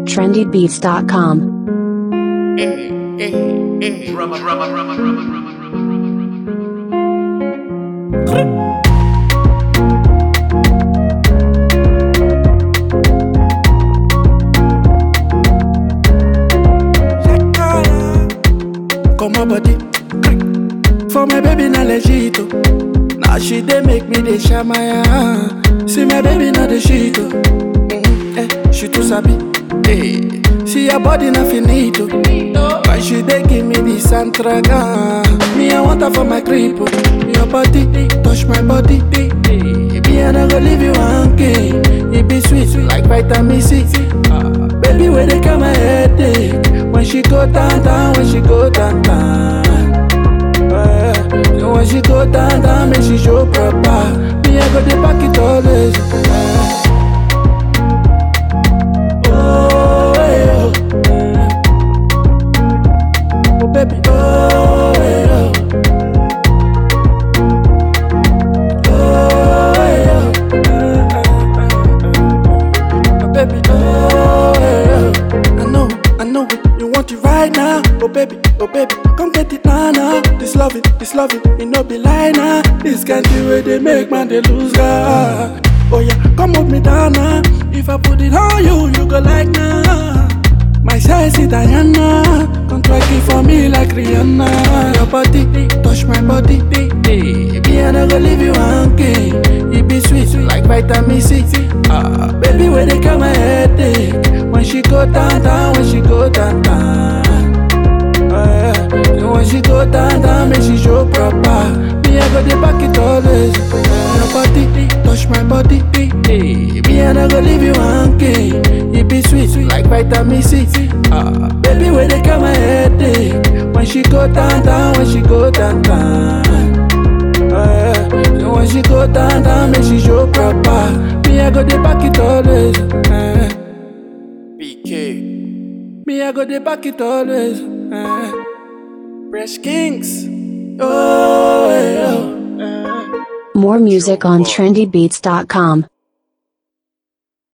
trendybeats.com. Drama, drama, drama, drama, drama, drama. Come my body For my baby na legit oh. Now she dey make me dey shamaya See my baby na the shit oh. mm, eh, She too sabi eh. See her body na finito But she dey give me the santraga Me I want her for my crib oh. Your body touch my body eh. Me I no go leave you hanging It be sweet like vitamin C Ah, Baby where they come my headache When she go down down When she go down down Eh, so when she go down, down, make she show proper. Me, I go the back it always. Eh. Oh, eh, oh, eh. oh, baby, oh, eh, oh. Oh, eh, oh. Eh, eh, eh, eh. Oh, baby, oh, eh, oh. I know, I know it. You want it right now, oh baby, oh baby, come get it now, now. This loving, this loving, it no be lie now. This kind of way they make man they lose God. Oh yeah, come hold me down now. If I put it on you, you go like nah. My sexy Diana, come twerk it for me like Rihanna. Your body, touch my body, baby, I no go leave you hanging. It be sweet like vitamin C. Ah, baby, where they come my headache. When she go down, down, when she go down, down. Ah, yeah. So when she go down, down, make she show proper. Me, I go the back it always. Your body, touch my body, me, I no go leave you hanging. It be sweet like vitamin C. Ah, baby, where they come my headache. When she go down, down, when she go down, down. Ah, yeah. So when she go down, down, make she show proper. Me, I go the back it always. Eh. BK. Me, I go the back it always. Eh. Fresh Kings. Oh, eh, oh. eh. More music on trendybeats.com.